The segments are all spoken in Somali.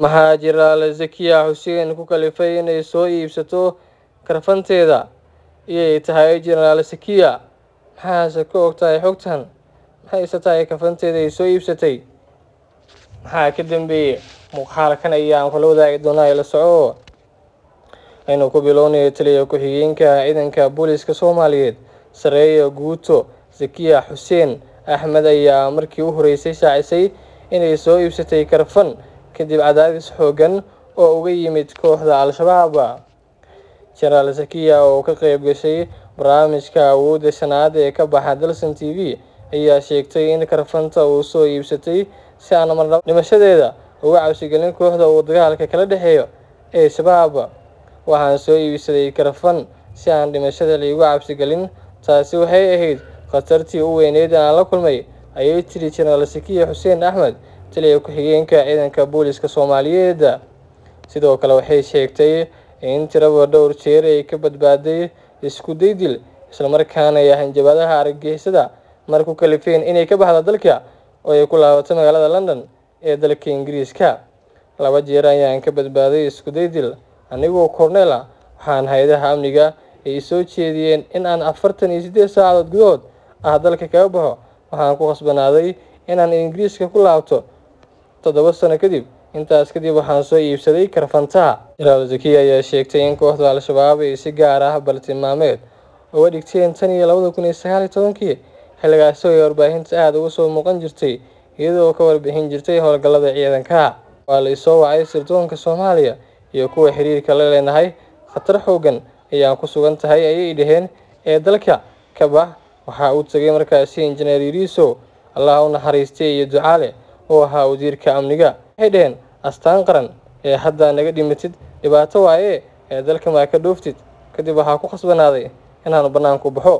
maxaa jiraale zakiya xuseen ku kalifay inay soo iibsato karfanteeda iyay tahay jenaraal zakiya maxaase ka og tahay xogtan maxayse tahay kafanteeda ay soo iibsatay maxaa ka dambeeyey muuqaalkan ayaan kula wadaagi doonaa ila soco aynu ku bilownayo taliya ku-xigeenka ciidanka booliska soomaaliyeed sareeya guuto zakiya xuseen axmed ayaa markii u horeysay shaacisay inay soo iibsatay karfan kadib cadaadis xoogan oo uga yimid kooxda al-shabaab jenaraal zakiya oo ka qeyb gashay barnaamijka awoodda shanaad ee ka baxa dalsan t v ayaa sheegtay in karfanta uu soo iibsatay si aan marnaba dhimashadeeda uga cabsigelin kooxda uu dagaalka kala dhexeeyo ee shabaab waxaan soo iibsaday karfan si aan dhimashada liigu cabsigelin taasi waxay ahayd khatartii u weyneyd aan la kulmay ayay tiri jenaraal zakiya xuseen axmed taliya ku-xigeenka ciidanka booliska soomaaliyeed sidoo kale waxay sheegtay in tiraba dhowr jeer ay ka badbaaday isku daydil islamarkaana ay hanjabaadaha argagixisada mar ku kalifeen inay ka baxda dalka oo ay ku laabato magaalada london ee dalka ingiriiska laba jeer ayaan ka badbaaday isku daydil anigoo korneel ah waxaan hay-adaha amniga ay soo jeediyeen in aan afartan iyo siddeed saacadood gudahood ah dalka kaga baxo waxaan ku khasbanaaday inaan ingiriiska ku laabto toddoba sano kadib intaas kadib waxaan soo iibsaday karfantaha jenaraal zakiya ayaa sheegtay in kooxda al-shabaab ay si gaar ah baltilmaameed uga dhigteen tan iyo labada kun iyo sagaal iyo tobankii xilligaasi ay warbaahinta aada uga soo muuqan jirtay iyadoo ka warbixin jirtay howlgallada ciidanka waa la isoo wacay sirdoonka soomaaliya iyo kuwa xiriirka la leenahay khatar xoogan ayaan ku sugan tahay ayay dhaheen ee dalka ka bax waxaa uu tegay markaasi injineer yuriisow allah u naxariistay iyo ducaale oo ahaa wasiirka amniga waxay dhaheen astaan qaran ee haddaa naga dhimatid dhibaato waaye ee dalka maa ka dhooftid kadib waxaa ku khasbanaaday inaanu bannaanku baxo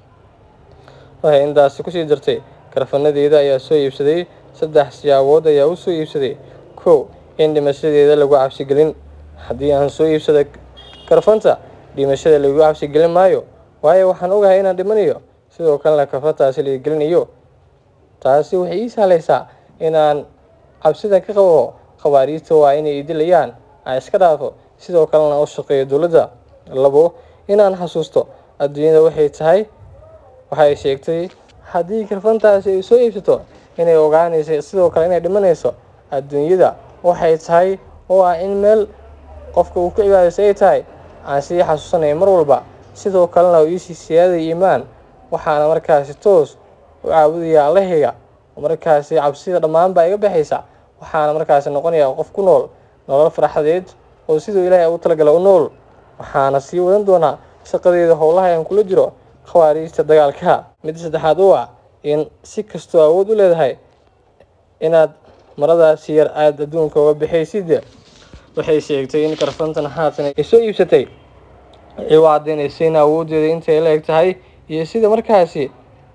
waxay intaasi kusii dartay karfanadeeda ayaa soo iibsaday saddex siyaabood ayaa u soo iibsaday kow in dhimashadeeda lagu cabsigelin haddii aan soo iibsada karfanta dhimashada lagu cabsigelin maayo waayo waxaan ogahay inaan dhimanayo sidoo kalena karfantaasi laga gelinayo taasi waxay ii sahlaysaa inaan cabsida ka qabo khawaariijta waa inay idilayaan aan iska dhaafo sidoo kalena u shaqeeyo dowladda labo inaan xasuusto adduunyada waxay tahay waxay sheegtay haddii karfantaasi ay soo iibsato inay ogaanaysa sidoo kale inay dhimanayso adduunyada waxay tahay oo ah in meel qofka uu ku cibaadaysay ay tahay aan sii xasuusanaya mar walba sidoo kalena uu iisii siyaadaya iimaan waxaana markaasi toos u caabudaya allahayga markaasi cabsida dhammaan baa iga baxaysa waxaana markaasi noqonayaa qof ku nool nolol farxadeed oo siduu ilaahay ugu talagala u nool waxaana sii wadan doonaa shaqadeeda howlaha aan kula jiro khawaariijta dagaalka mid saddexaad u ah in si kastoo awood u leedahay inaad maradaasi yar aada adduunka uga bixaysid waxay sheegtay in karfantan haatan ay soo iibsatay ay u caddaynaysa in awooddeeda intay la eg tahay iyo sida markaasi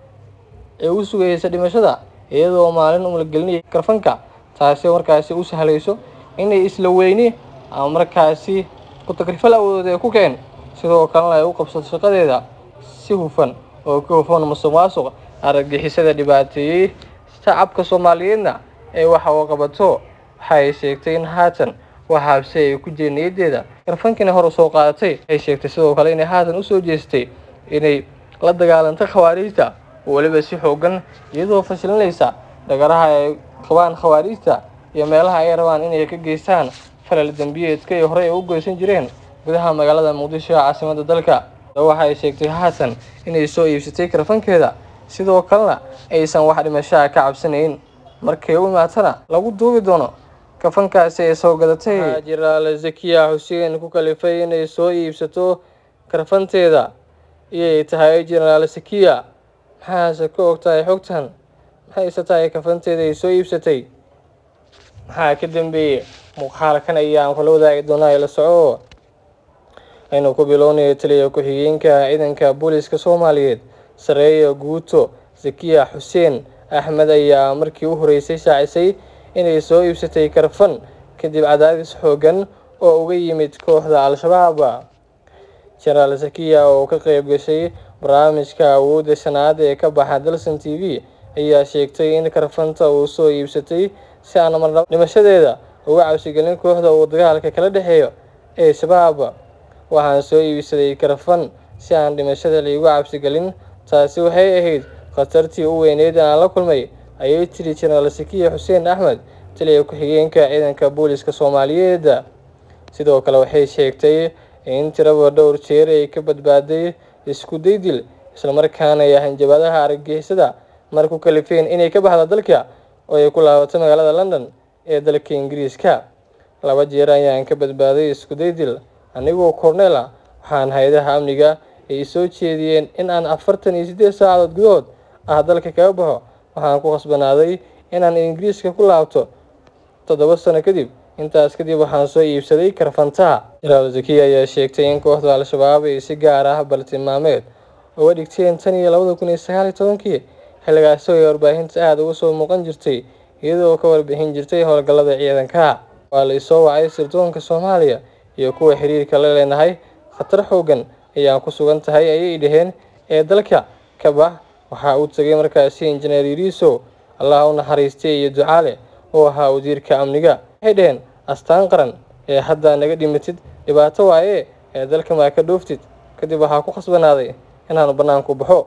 ay u sugaysa dhimashada iyadoo maalin umalagelinaya karfanka taasi markaasi u sahlayso inay isla weyni ama markaasi ku takrifal awoodeed ee ku keen sidoo kalena ay u qabsato shaqadeeda si hufan oo ka hufan musuq maasuq argagixisada dhibaateeyey shacabka soomaaliyeedna ee waxa uu qabato waxay sheegtay in haatan wax habsi ay ku jeen niyaddeeda karfankina hor usoo qaadatay waxay sheegtay sidoo kale inay haatan usoo jeestay inay la dagaalantay khawaariijta oo weliba si xoogan iyadoo fashilinaysa dhagaraha ay qabaan khawaariijta iyo meelaha ay rabaan inay ka geystaan falal dembiyeedka ay horey u goysan jireen gudaha magaalada muqdisho ee caasimadda dalka waxay sheegtay haatan inay soo iibsatay karfankeeda sidoo kalena aysan wax dhimashaha ka cabsanayn markay u imaatana lagu duubi doono kafankaasi ay soo gadatay maxaa jiraale zakiya xuseen ku kalifay inay soo iibsato karfanteeda iyay tahay jenaraal zakiya maxaase ka og tahay xogtan maxayse tahay kafanteeda ay soo iibsatay maxaa ka dambeeyey muuqaalkan ayaan kula wadaagi doonaa ila soco aynu ku bilownayo taliya ku-xigeenka ciidanka booliska soomaaliyeed sareeya guuto zakiya xuseen axmed ayaa markii u horeysay shaacisay inay soo iibsatay karfan kadib cadaadis xoogan oo uga yimid kooxda al-shabaab jenaraal zakiya oo ka qeyb gashay barnaamijka awoodda shanaad ee ka baxa dalsan t v ayaa sheegtay in karfanta uu soo iibsatay si aan marnaba dhimashadeeda uga cabsigelin kooxda uu dagaalka kala dhexeeyo ee shabaab waxaan soo iibsaday karfan si aan dhimashada laigu cabsigelin taasi waxay ahayd khatartii u weyneyd aan la kulmay ayay tiri jenaraal sakiya xuseen axmed taliya ku-xigeenka ciidanka booliska soomaaliyeed sidoo kale waxay sheegtay in tiraba dhowr jeer ay ka badbaaday isku daydil islamarkaana ay hanjabaadaha argagixisada mar ku kalifeen inay ka baxda dalka oo ay ku laabato magaalada london ee dalka ingiriiska laba jeer ayaan ka badbaaday isku daydil anigoo korneel ah waxaan hay-adaha amniga ay soo jeediyeen in aan afartan iyo siddeed saacadood gudahood ah dalka kaga baxo waxaan ku khasbanaaday inaan ingiriiska ku laabto toddoba sano kadib intaas kadib waxaan soo iibsaday karfantaha jenaraal zakiya ayaa sheegtay in kooxda al-shabaab ay si gaar ah baltilmaameed uga dhigteen tan iyo labada kun iyo sagaal iyo tobankii xilligaasi ay warbaahinta aada uga soo muuqan jirtay iyadoo ka warbixin jirtay howlgallada ciidanka waa la isoo wacay sirdoonka soomaaliya iyo kuwa xiriirka la leenahay khatar xoogan ayaan ku sugan tahay ayay dhaheen ee dalka ka bax waxaa uu tegay markaasi injineer yuriisow allah u naxariistay iyo ducaale oo ahaa wasiirka amniga waxay dhaheen astaan qaran ee haddaa naga dhimatid dhibaato waaye ee dalka maa ka dhooftid kadib waxaa ku khasbanaaday inaanu bannaanku baxo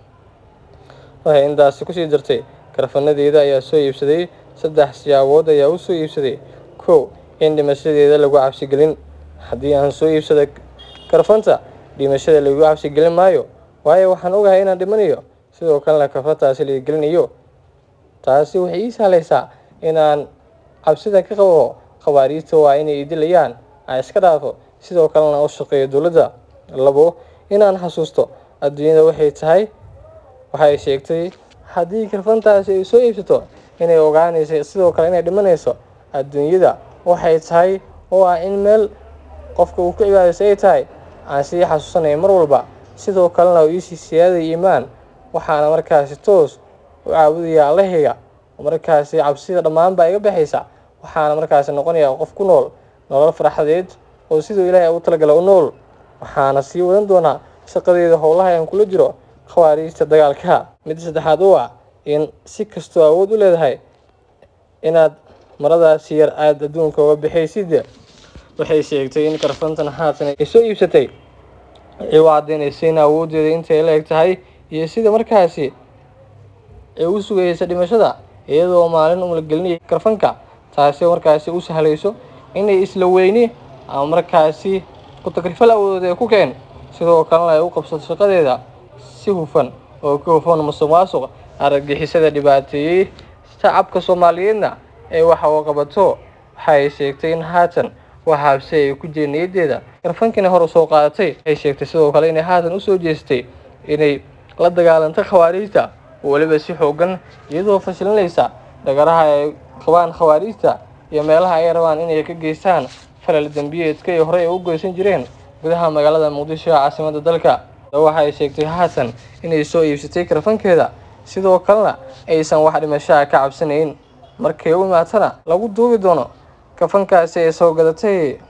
waxay intaasi kusii dartay karfanadeeda ayaa soo iibsaday saddex siyaabood ayaa u soo iibsaday kow in dhimashadeeda lagu cabsigelin haddii aan soo iibsada karfanta dhimashada lagu cabsigelin maayo waayo waxaan ogahay inaan dhimanayo sidoo kalena karfantaasi laga gelinayo taasi waxay ii sahlaysaa inaan cabsida ka qabo khawaariijta waa inay idilayaan aan iska dhaafo sidoo kalena u shaqeeyo dowladda labo inaan xasuusto adduunyada waxay tahay waxay sheegtay haddii karfantaasi ay soo iibsato inay ogaanaysa sidoo kale inay dhimanayso adduunyada waxay tahay oo ah in meel qofka uu ku cibaadaysa ay tahay aan sii xasuusanaya mar walba sidoo kalena uu iisii siyaadaya iimaan waxaana markaasi toos u caabudaya allahayga markaasi cabsida dhammaan baa iga baxaysa waxaana markaasi noqonayaa qof ku nool nolol farxadeed oo siduu ilaahay ugu talagala u nool waxaana sii wadan doonaa shaqadeeda howlaha aan kula jiro khawaariijta dagaalka mid saddexaad u ah in si kastoo awood u leedahay inaad maradaasi yar aada adduunka uga bixaysid waxay sheegtay in karfantan haatan ay soo iibsatay ay u caddaynaysa in awooddeeda intay la eg tahay iyo sida markaasi ay u sugaysa dhimashada iyadoo maalin umalagelinaya karfanka taasi markaasi u sahlayso inay isla weyni ama markaasi ku takrifal awoodeed ee ku keen sidoo kalena ay u qabsato shaqadeeda si hufan oo ka hufan musuq maasuq argagixisada dhibaateeyey shacabka soomaaliyeedna ee waxa uu qabato waxay sheegtay in haatan wax habsi ay ku jeen niyaddeeda karfankina hor usoo qaadatay waxay sheegtay sidoo kale inay haatan usoo jeestay inay la dagaalantay khawaariijta oo weliba si xoogan iyadoo fashilinaysa dhagaraha ay qabaan khawaariijta iyo meelaha ay rabaan inay ka geystaan falal dembiyeedka ay horey u goysan jireen gudaha magaalada muqdisho ee caasimadda dalka waxa ay sheegtay haatan inay soo iibsatay karfankeeda sidoo kalena aysan wax dhimashaha ka cabsanayn markay u imaatana lagu duubi doono kafankaasi ay soo gadatay